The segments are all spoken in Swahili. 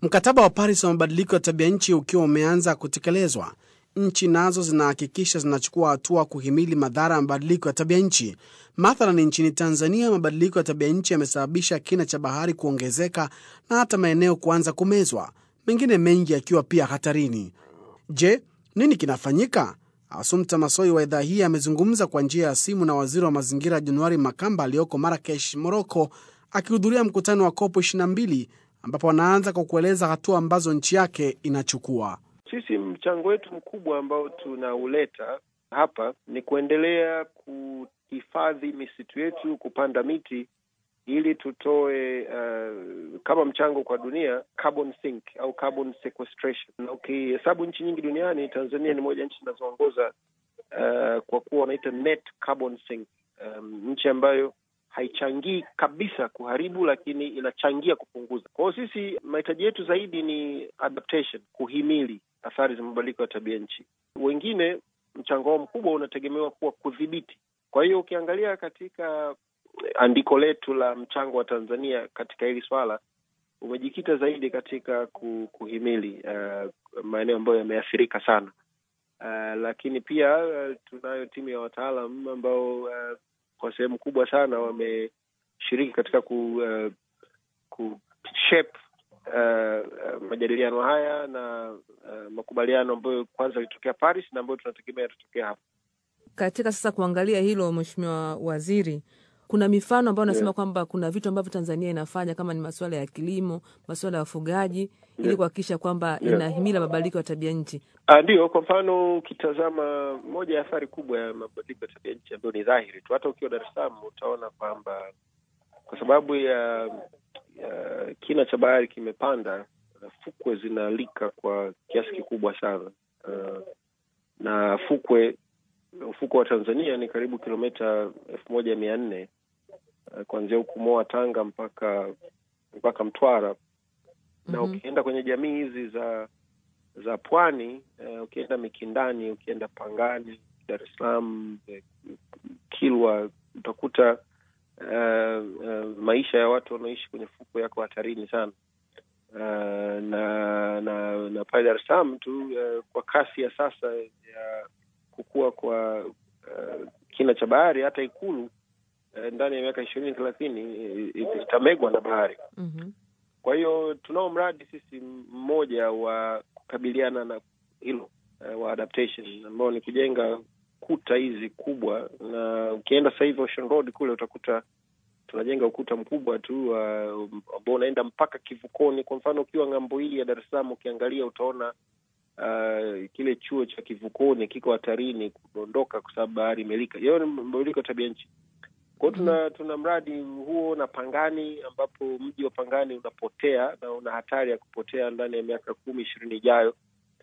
Mkataba wa Paris wa mabadiliko ya tabia nchi ukiwa umeanza kutekelezwa, nchi nazo zinahakikisha zinachukua hatua kuhimili madhara ya mabadiliko ya tabia nchi. Mathalan, nchini Tanzania, mabadiliko ya tabia nchi yamesababisha kina cha bahari kuongezeka na hata maeneo kuanza kumezwa, mengine mengi yakiwa pia hatarini. Je, nini kinafanyika? Asumta Masoi wa idhaa hii amezungumza kwa njia ya simu na waziri wa mazingira Januari Makamba aliyoko Marakesh, Moroko, akihudhuria mkutano wa kopo 22 ambapo anaanza kwa kueleza hatua ambazo nchi yake inachukua. Sisi mchango wetu mkubwa ambao tunauleta hapa ni kuendelea kuhifadhi misitu yetu, kupanda miti ili tutoe uh, kama mchango kwa dunia carbon sink au carbon sequestration. Na ukihesabu nchi nyingi duniani, Tanzania ni moja ya nchi zinazoongoza uh, kwa kuwa wanaita net carbon sink, um, nchi ambayo haichangii kabisa kuharibu, lakini inachangia kupunguza. Kwa hiyo sisi mahitaji yetu zaidi ni adaptation, kuhimili athari za mabadiliko ya tabia nchi. Wengine mchango wao mkubwa unategemewa kuwa kudhibiti. Kwa hiyo ukiangalia katika andiko letu la mchango wa Tanzania katika hili swala umejikita zaidi katika kuhimili uh, maeneo ambayo yameathirika sana uh, lakini pia uh, tunayo timu ya wataalam ambao uh, kwa sehemu kubwa sana wameshiriki katika ku, uh, ku shape uh, majadiliano haya na uh, makubaliano ambayo kwanza yalitokea Paris na ambayo tunategemea yatatokea hapa. Katika sasa kuangalia hilo, Mheshimiwa Waziri, kuna mifano ambayo unasema Yeah. kwamba kuna vitu ambavyo Tanzania inafanya kama ni masuala ya kilimo, masuala ya ufugaji ili Yeah. kuhakikisha kwamba Yeah. inahimila mabadiliko ya tabia nchi. Ah, Ndiyo, kwa mfano ukitazama moja ya athari kubwa ya mabadiliko ya tabia nchi ambayo ni dhahiri tu, hata ukiwa Dar es Salaam utaona kwamba kwa sababu ya, ya kina cha bahari kimepanda, fukwe zinalika kwa kiasi kikubwa sana. Uh, na fukwe ufukwe wa Tanzania ni karibu kilomita elfu moja mia nne uh, kuanzia huku Moa Tanga mpaka mpaka Mtwara na Mhm. ukienda kwenye jamii hizi za za pwani uh, ukienda Mikindani, ukienda Pangani, Dar es Salaam, eh, Kilwa, utakuta uh, uh, maisha ya watu wanaoishi kwenye fukwe yako hatarini sana. Uh, na na na pale Dar es Salaam tu uh, kwa kasi ya sasa ya kukua kwa uh, kina cha bahari, hata Ikulu uh, ndani ya miaka ishirini thelathini eh, itamegwa na bahari. Mhm. Kwa hiyo tunao mradi sisi mmoja wa kukabiliana na hilo uh, wa adaptation ambao ni kujenga kuta hizi kubwa, na ukienda sasa hivi Ocean Road kule utakuta tunajenga ukuta mkubwa tu uh, ambao unaenda mpaka kivukoni. Kwa mfano ukiwa ng'ambo hii ya Dar es Salaam ukiangalia utaona uh, kile chuo cha kivukoni kiko hatarini kudondoka kwa sababu bahari imelika. Hiyo ni mabadiliko ya tabia nchi. Kwa hiyo tuna tuna mradi huo na Pangani, ambapo mji wa Pangani unapotea na una hatari ya kupotea ndani ya miaka kumi ishirini ijayo.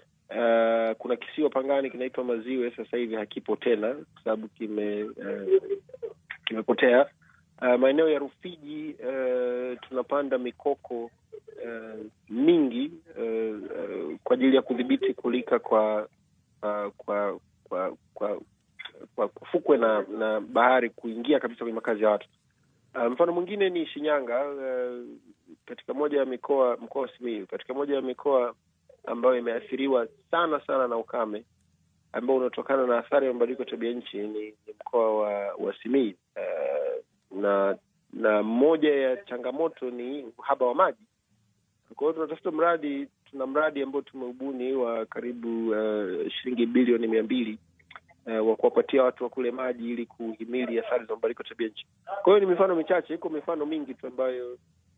Uh, kuna kisiwa Pangani kinaitwa Maziwe, sasa hivi hakipo tena kwa sababu kime uh, kimepotea. Uh, maeneo ya Rufiji uh, tunapanda mikoko uh, mingi uh, uh, kwa ajili ya kudhibiti kulika kwa uh, kwa kwa kwa kwa fukwe na na bahari kuingia kabisa kwenye makazi ya watu. Uh, mfano mwingine ni Shinyanga, uh, katika moja ya mikoa mkoa wa Simiyu, katika moja ya mikoa ambayo imeathiriwa sana sana na ukame ambao unatokana na athari ya mabadiliko ya tabia nchi ni, ni mkoa wa, wa Simiyu. Uh, na na moja ya changamoto ni uhaba wa maji. Kwa hiyo tunatafuta mradi, tuna mradi ambao tumeubuni wa karibu uh, shilingi bilioni mia mbili uh, wa kuwapatia watu wa kule maji ili kuhimili athari za mabadiliko ya tabia nchi. Kwa hiyo ni mifano michache, iko mifano mingi tu ambayo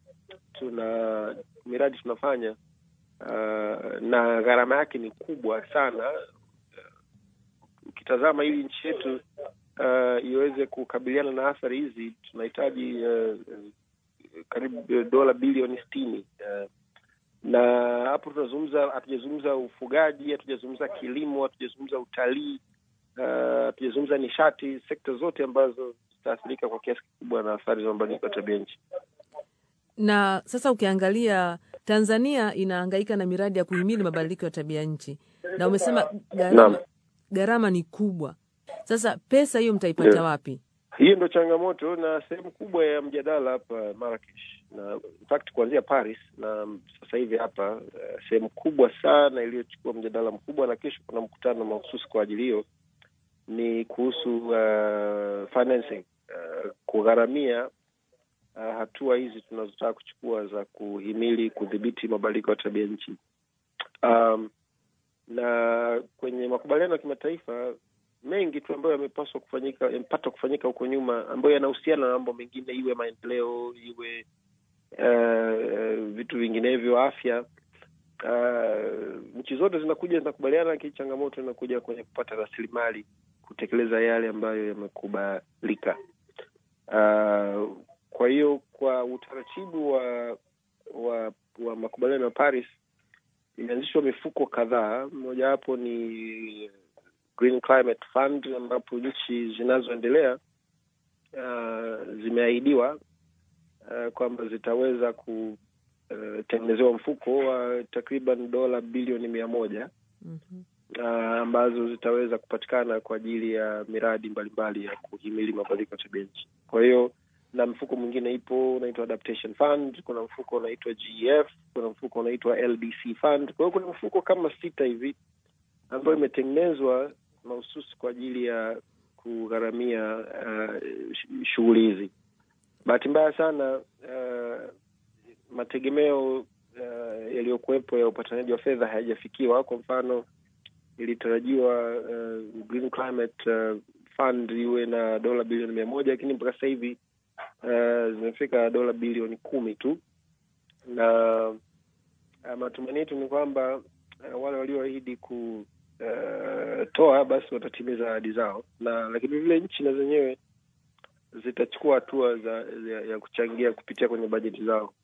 tuna miradi tunafanya uh, na gharama yake ni kubwa sana. Uh, ukitazama ili nchi yetu uh, iweze kukabiliana na athari hizi tunahitaji uh, karibu dola bilioni sitini uh, na hapo tunazungumza, hatujazungumza ufugaji, hatujazungumza kilimo, hatujazungumza utalii, uh, hatujazungumza nishati, sekta zote ambazo zitaathirika kwa kiasi kikubwa na athari za mabadiliko ya tabia nchi. Na sasa ukiangalia Tanzania inahangaika na miradi ya kuhimili mabadiliko ya tabia nchi, na umesema gharama Naam. gharama ni kubwa. Sasa pesa hiyo mtaipata Yeah. wapi? Hiyo ndo changamoto na sehemu kubwa ya mjadala hapa Marrakesh. na in fact kuanzia Paris na sasa hivi hapa uh, sehemu kubwa sana iliyochukua mjadala mkubwa, na kesho kuna mkutano mahususi kwa ajili hiyo, ni kuhusu uh, financing uh, kugharamia uh, hatua hizi tunazotaka kuchukua za kuhimili kudhibiti mabadiliko ya tabia nchi. Um, na kwenye makubaliano ya kimataifa mengi tu ambayo yamepaswa kufanyika yamepata kufanyika huko nyuma ambayo yanahusiana na mambo mengine, iwe maendeleo, iwe uh, vitu vinginevyo, afya. Uh, nchi zote zinakuja zinakubaliana, lakini changamoto inakuja kwenye kupata rasilimali kutekeleza yale ambayo yamekubalika. Uh, kwa hiyo kwa utaratibu wa wa, wa makubaliano ya Paris imeanzishwa mifuko kadhaa, mojawapo ni Green Climate Fund ambapo nchi zinazoendelea uh, zimeahidiwa uh, kwamba zitaweza kutengenezewa uh, mfuko wa uh, takriban dola bilioni mia moja Mhm. uh, ambazo zitaweza kupatikana kwa ajili ya miradi mbalimbali ya kuhimili mabadiliko ya tabia nchi. Kwa hiyo na mfuko mwingine ipo unaitwa Adaptation Fund, kuna mfuko unaitwa GEF, kuna mfuko unaitwa LDC Fund. Kwa hiyo kuna mfuko kama sita hivi ambayo imetengenezwa mahususi kwa ajili ya kugharamia uh, sh- shughuli hizi. Bahati mbaya sana uh, mategemeo uh, yaliyokuwepo ya upatanaji wa fedha hayajafikiwa. Kwa mfano, ilitarajiwa uh, Green Climate uh, Fund iwe na dola bilioni mia moja lakini mpaka sasa hivi uh, zimefika dola bilioni kumi tu, na uh, matumaini yetu ni kwamba uh, wale walioahidi ku uh, toa basi watatimiza ahadi zao, na lakini vile nchi na zenyewe zitachukua hatua za ya, ya kuchangia kupitia kwenye bajeti zao.